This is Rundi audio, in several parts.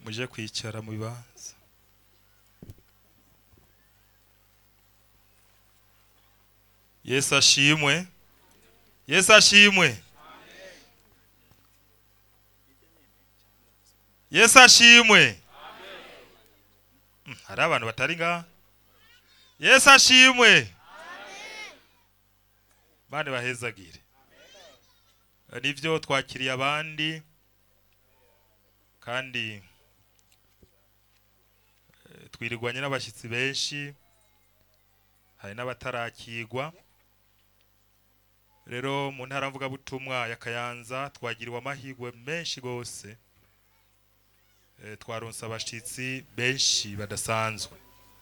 muje kwicara mu bibanza yesu ashimwe yesu ashimwe yesu ashimwe Mm, hari abantu batari ngaha yesu ashimwe bane bahezagire nivyo twakiriye abandi kandi eh, twirirwanye n'abashyitsi benshi hari n'abatarakigwa rero mu ntara mvugabutumwa ya kayanza twagiriwe amahirwe menshi gose eh, twaronse abashyitsi benshi badasanzwe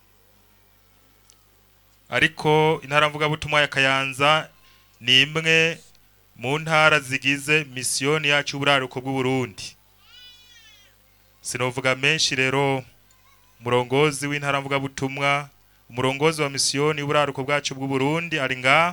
ariko intara mvugabutumwa ya kayanza ni imwe mu ntara zigize misiyoni yacu y'uburaruko bw'uburundi sinovuga menshi rero umurongozi w'intara mvugabutumwa umurongozi wa misiyoni y'uburaruko bwacu bw'uburundi ari ngaha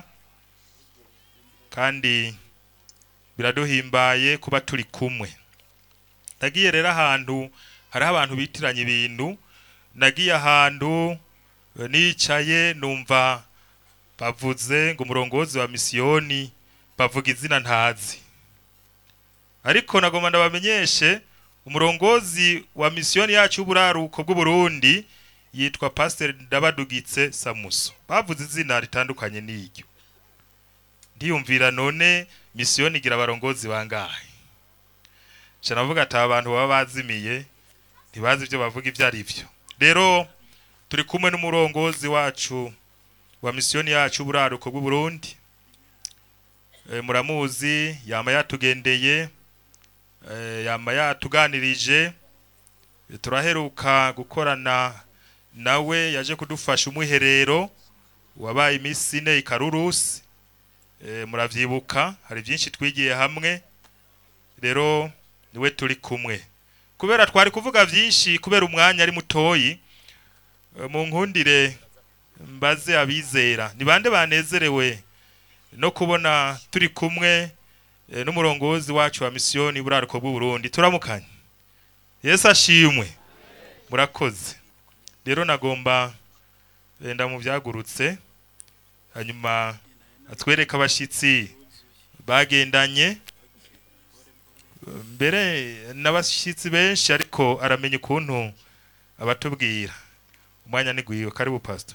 kandi biraduhimbaye kuba turi kumwe nagiye rero ahantu hariho abantu bitiranya ibintu nagiye ahantu eh, nicaye numva bavuze ngo umurongozi wa misiyoni bavuga izina ntazi ariko nagomba ndabamenyeshe umurongozi wa misiyoni yacu y'uburaruko bw'uburundi yitwa pasiteri ndabadugitse samuso bavuze izina ritandukanye n'iryo ndiyumvira none misiyoni igira abarongozi bangahe nca navuga ati aba bantu baba bazimiye ntibazi ibyo bavuga ibyo ari byo rero turi kumwe n'umurongozi wacu wa misiyoni yacu y'uburaruko bw'uburundi e, muramuzi yama yatugendeye e, yama yatuganirije e, turaheruka gukorana nawe yaje kudufasha umwiherero wabaye iminsi ine ikarurusi e, muravyibuka hari byinshi twigiye hamwe rero niwe turi kumwe kubera twari kuvuga byinshi kubera umwanya ari mutoyi e, mu nkundire mbaze abizera ni bande banezerewe no kubona turi kumwe e, n'umurongozi wacu wa misiyoni buraruko bw'uburundi turamukanye yesu ashimwe murakoze rero nagomba eh, ndamuvyagurutse hanyuma atwereka abashitsi bagendanye mbere n'abashitsi benshi ariko aramenya ukuntu abatubwira umwanya ni gwiwe karibu pastor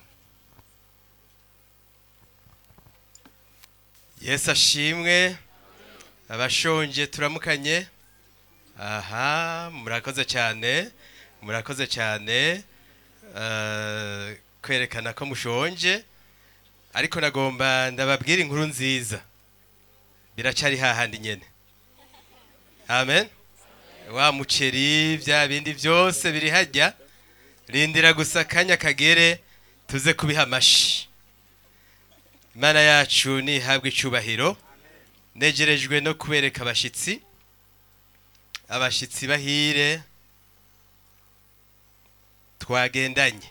yesu ashimwe abashonje turamukanye aha murakoze cyane murakoze cyane eh, kwerekana ko mushonje ariko nagomba ndababwira inkuru nziza biracari hahandi nyene amen wa muceri bya bindi byose biri hajya rindira gusa akanya kagere tuze kubiha amashi imana yacu nihabwe icyubahiro negerejwe no kubereka abashyitsi abashyitsi bahire twagendanye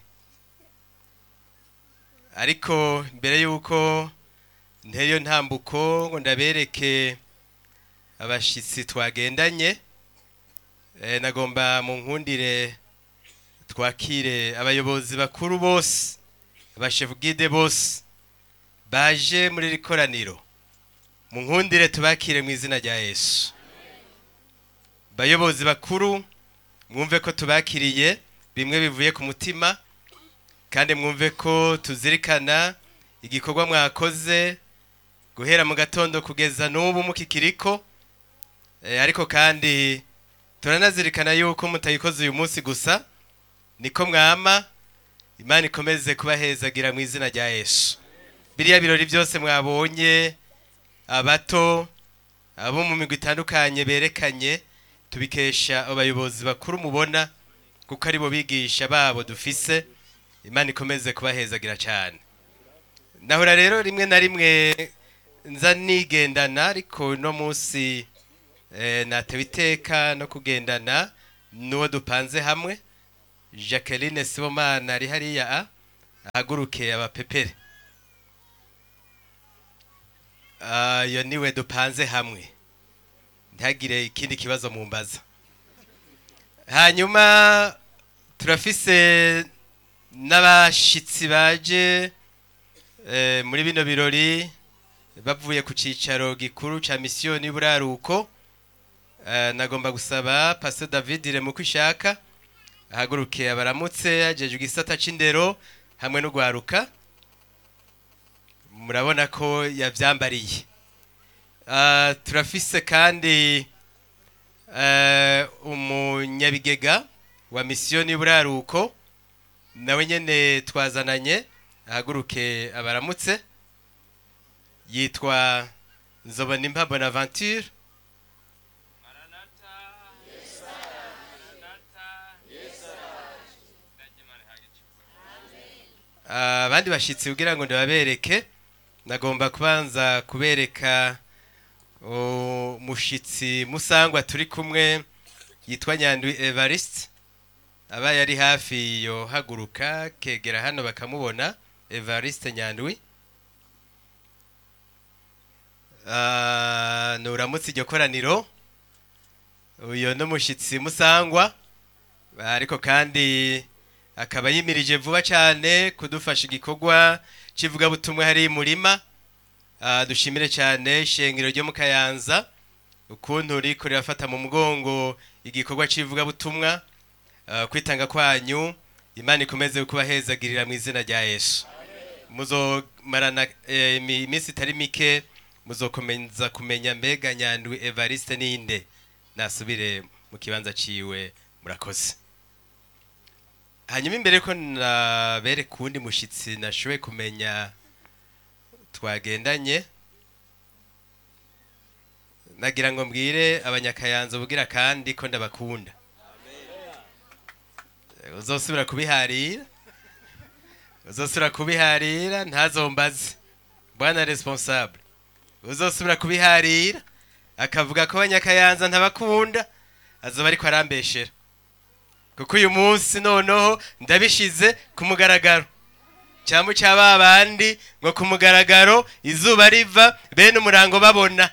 ariko mbere y'uko nteyo ntambuko ngo ndabereke abashyitsi twagendanye eh, nagomba mu nkundire twakire abayobozi bakuru bose abashefu gide bose baje muri iri koraniro mu nkundire tubakire mu izina rya yesu bayobozi bakuru mwumve ko tubakiriye bimwe bivuye ku mutima kandi mwumve ko tuzirikana igikorwa mwakoze guhera mu gatondo kugeza n'ubu mukikiriko Eh, ariko kandi turanazirikana yuko mutayikoze uyu munsi gusa niko mwama imana ikomeze kubahezagira mu izina rya yesu biriya birori byose mwabonye abato abo mu migwi itandukanye berekanye tubikesha abayobozi bakuru mubona kuko aribo bigisha babo dufise imana ikomeze kubahezagira cyane nahora rero rimwe na rimwe nza nigendana ariko uno munsi eh, natewe iteka no kugendana n'uwo dupanze hamwe jacqueline sibomana ari hariya a ahaguruke abapepere Ah, iyo niwe dupanze hamwe ntihagire ikindi kibazo mumbaza hanyuma turafise n'abashitsi baje eh, muri bino birori bavuye ku cicaro gikuru ca misiyoni y'uburaruko Eh, nagomba gusaba pastor david remuko ishaka ahaguruke abaramutse ajeje igisata c'indero hamwe n'ugwaruka murabona ko yavyambariye Ah, turafise kandi eh, umunyabigega wa misiyoni y'uburaruko nawe nyene twazananye ahaguruke abaramutse yitwa nzobonimpa bonaventure Ah, abandi bashitsi kugira ngo ndababereke nagomba kubanza kubereka umushitsi musangwa turi kumwe yitwa nyandwi evariste aba yari hafi yo haguruka kegera hano bakamubona evariste nyandwi Ah, nuramutse iryo koraniro uyu ni umushyitsi musangwa ariko kandi akaba yimirije vuba cyane kudufasha igikorwa cy'ivugabutumwa hari murima Ah, dushimire cyane ishengero ryo mu kayanza ukuntu riko rirafata mu mugongo igikorwa cy'ivugabutumwa Ah, kwitanga kwanyu imana ikomeze kubahezagirira mu izina rya yesu muzomarana eh, imi- iminsi itari mike muzokomeza kumenya mbega nyandwi evariste ninde nasubire mu kibanza ciwe murakoze hanyuma imbere ko nabereka uwundi mushitsi nashoboye kumenya twagendanye nagira ngo mbwire abanyakayanza ubugira kandi ko ndabakunda uzosubira kubiharira uzosubira kubiharira ntazombaze bwana responsable uzosubira kubiharira akavuga ko abanyakayanza ntabakunda azoba ariko arambeshera kuko uyu munsi noneho ndabishize ku mugaragaro cyangwa cya ba bandi ngo ku mugaragaro izuba riva bene umurango babona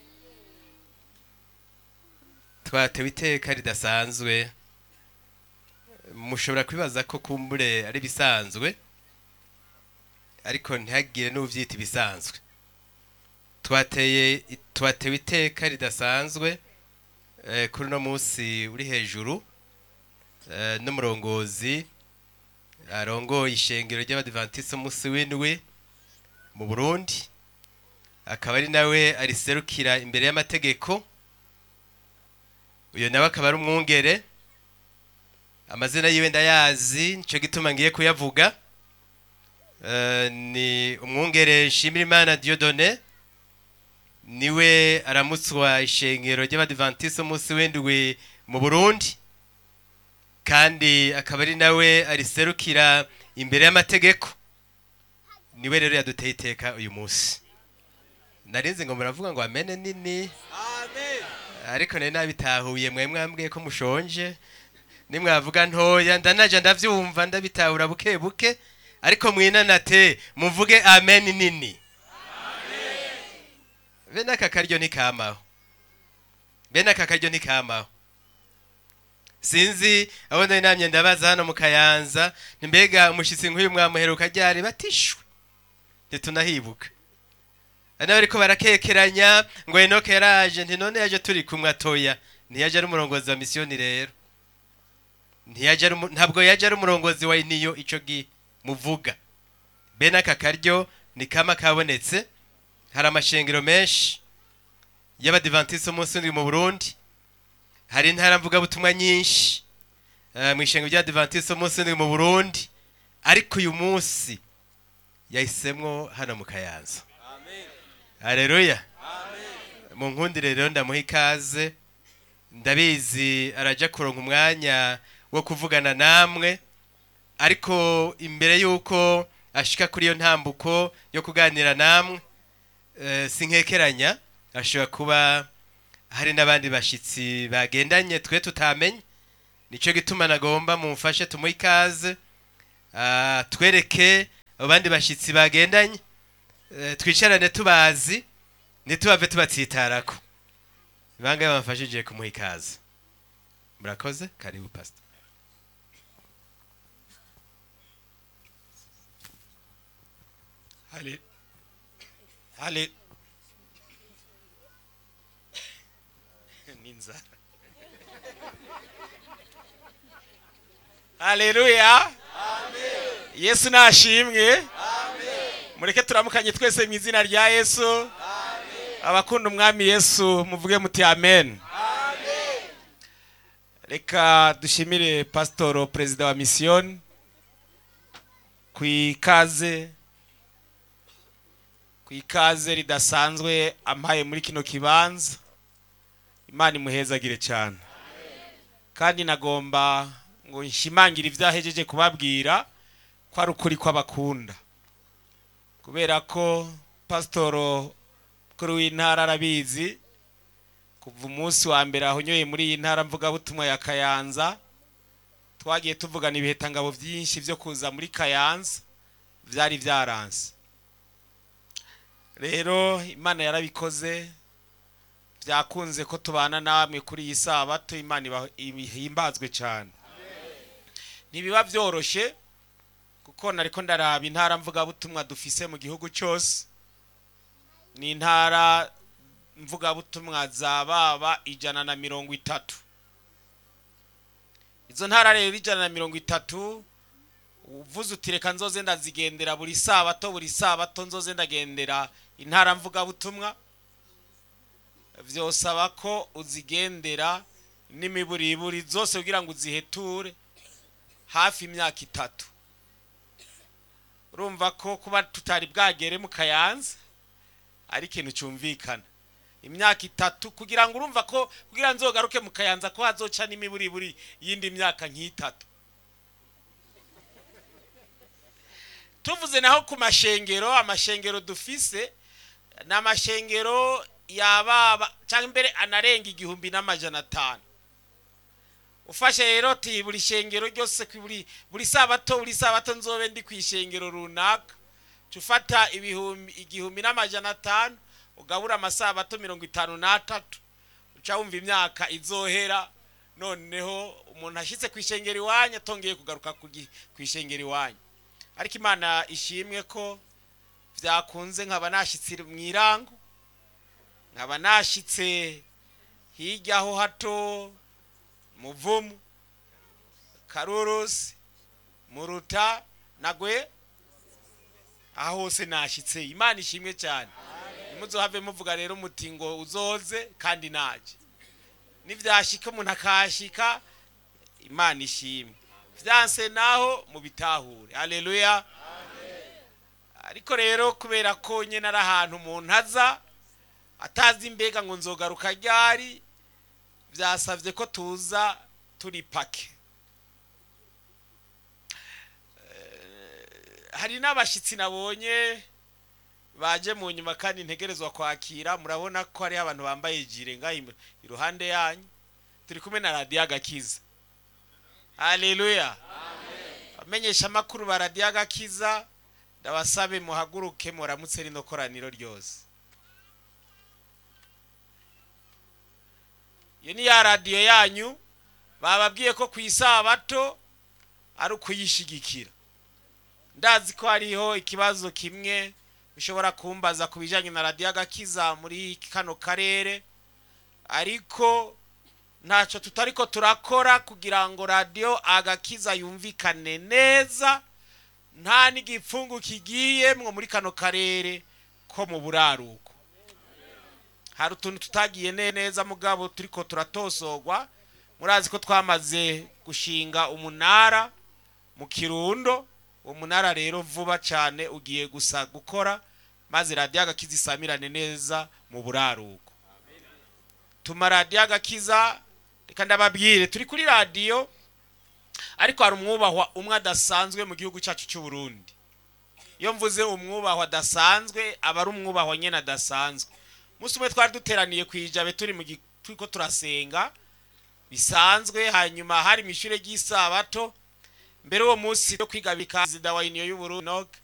twatewe iteka ridasanzwe mushobora kwibaza ko kumbure ari bisanzwe ariko ntihagire n'ubyita ibisanzwe twateye twatewe iteka ridasanzwe eh, kuri uno munsi uri hejuru eh, n'umurongozi arongoye ishengero ry'abadivantisite umunsi w'indwi mu burundi akaba ari nawe ariserukira imbere y'amategeko uyu nawe akaba ari umwungere amazina yiwe ndayazi nicyo gituma ngiye kuyavuga Eh, ni umwungere nshimirimana diodone niwe aramutswa ishengero ry'abadivantisite umunsi w'indwi mu burundi kandi akaba ari nawe ariserukira imbere y'amategeko niwe rero yaduteye iteka uyu munsi narinzi ngo muravuga ngo amene nini ariko nari nabitahuye mwe mwambwiye ko mushonje nimwavuga ntoya ndanaja ndavyumva ndabitahura buke buke ariko mwinanate muvuge amen nini bene aka karyo ntikamaho bene aka karyo ntikamaho sinzi abo nari namye ndabaza hano mu kayanza mbega umushyitsi nk'uyu mwamuheruka ryari batishwe ntitunahibuka hari n'abariko barakekeranya ngo enoke yaraje nti none yaje turi kumwe atoya ntiyaje ari umurongozi wa misiyoni rero ntiyaje ari umu- ntabwo yaje ari umurongozi wa niyo ico gi muvuga bene aka karyo ni kama kabonetse hari amashengero menshi y'abadivantisite umunsi w'indwi mu burundi hari intara mvugabutumwa nyinshi eh, mu ishengero ry'abadivantisite umunsi w'indwi mu burundi ariko uyu munsi yahisemwo hano mu kayanza hareruya mu nkundire rero ndamuha ikaze ndabizi araja kuronka umwanya wo kuvugana namwe ariko imbere y'uko ashika kuri iyo ntambuko yo kuganira namwe eh, sinkekeranya ashobora kuba hari n'abandi bashyitsi bagendanye twe tutamenye nicyo gituma nagomba mumfashe tumuhe ikaze ah, twereke abo bandi bashyitsi bagendanye eh, twicarane tubazi ntitubave tubatsitarako bangahe bamfashije kumuha ikaze murakoze karibu pastor Hale. Hale. Ninzara. Haleluya. Yesu nashimwe. Mureke turamukanye twese mu izina rya Yesu. Abakunda umwami Yesu muvuge muti amen. Reka dushimire pasitoro perezida wa misiyoni ku ikaze ku ikaze ridasanzwe ampaye muri kino kibanza imana imuhezagire cyane kandi nagomba ngo nshimangire ibyahejeje kubabwira ko ari ukuri kw'abakunda kubera ko pasitoro kuri w'intara arabizi kuva umunsi wa mbere ahonyoye muri iyi ntara mvugabutumwa ya kayanza twagiye tuvugana ibihitangabo byinshi byo kuza muri kayanza byari byaranze rero imana yarabikoze byakunze ko tubana namwe kuri iyi sabato imana iba- ihimbazwe cyane ntibiba byoroshye kuko nariko ndaraba intara mvugabutumwa dufise mu gihugu cyose ni intara mvugabutumwa za baba ijana na mirongo itatu izo ntara rero ijana na mirongo itatu uvuze uti reka nzoze ndazigendera buri sabato buri sabato nzoze ndagendera intara mvugabutumwa vyosaba ko uzigendera n'imiburiburi zose kugira ngo uziheture hafi imyaka itatu urumva ko kuba tutari bwagere mu kayanza ari ikintu cyumvikana imyaka itatu kugira ngo urumva ko kugira nzogaruke mu kayanza ko hazoca n'imiburiburi y'indi myaka nk'itatu tuvuze naho ku mashengero amashengero dufise ni amashengero yababa cyangwa imbere anarenga igihumbi n'amajana atanu ufashe rero ti buri shengero ryose ku buri buri sabato buri sabato nzobe ndi ku ishengero runaka ca ufata ibihumbi igihumbi n'amajana atanu ugabura amasabato mirongo itanu n'atatu uca wumva imyaka izohera noneho umuntu ashyitse ku ishengero iwanyu atongeye kugaruka ku gi- ku ishengero iwanyu ariko imana ishimwe ko byakunze nkaba nashyitse mu irango nkaba nashyitse hirya ho hato muvumu karurusi muruta nagwe aho hose nashyitse imana ishimwe cyane ntimuzohave muvuga rero muti ngo uzoze kandi naje nibyashyika umuntu akahashyika imana ishimwe byanse naho mubitahure haleluya ariko rero kubera ko nyine ari ahantu umuntu aza atazi mbega ngo nzogaruka ryari byasabye ko tuza turi pake Eh, hari n'abashyitsi nabonye baje mu nyuma kandi ntegerezwa kwakira murabona ko hariho abantu bambaye jire ngaho im- iruhande yanyu turi kumwe na radiyo agakiza haleluya abamenyesha amakuru ba radiyo agakiza ndabasabe muhaguruke muramutse rino koraniro ryose iyo ni ya radiyo yanyu bababwiye ko ku isabato ari ukuyishigikira ndazi ko hariho ikibazo kimwe bishobora kumbaza ku bijyanye na radiyo agakiza muri kano karere ariko ntacyo tutari ko turakora kugira ngo radiyo agakiza yumvikane neza nta n'igipfungu kigiyemwo muri kano karere ko mu buraruko hari utuntu tutagiye ne- neza mugabo turiko turatosogwa murazi ko twamaze gushinga umunara mu kirundo uwo munara rero vuba cyane ugiye gusa gukora maze radiyo agakiza isamirane neza mu buraruko tuma radiyo agakiza reka ndababwire turi kuri radiyo ariko hari umwubahwa umwe adasanzwe mu gihugu cyacu cy'u Burundi iyo mvuze umwubahwa adasanzwe aba ari umwubahwa nyine adasanzwe umunsi umwe twari duteraniye ku ijabe turi mu gi- turiko turasenga bisanzwe hanyuma hari mu ishure ry'isabato mbere uwo munsi yo kwiga bika perezida wa uniyo y'uburundi Enoch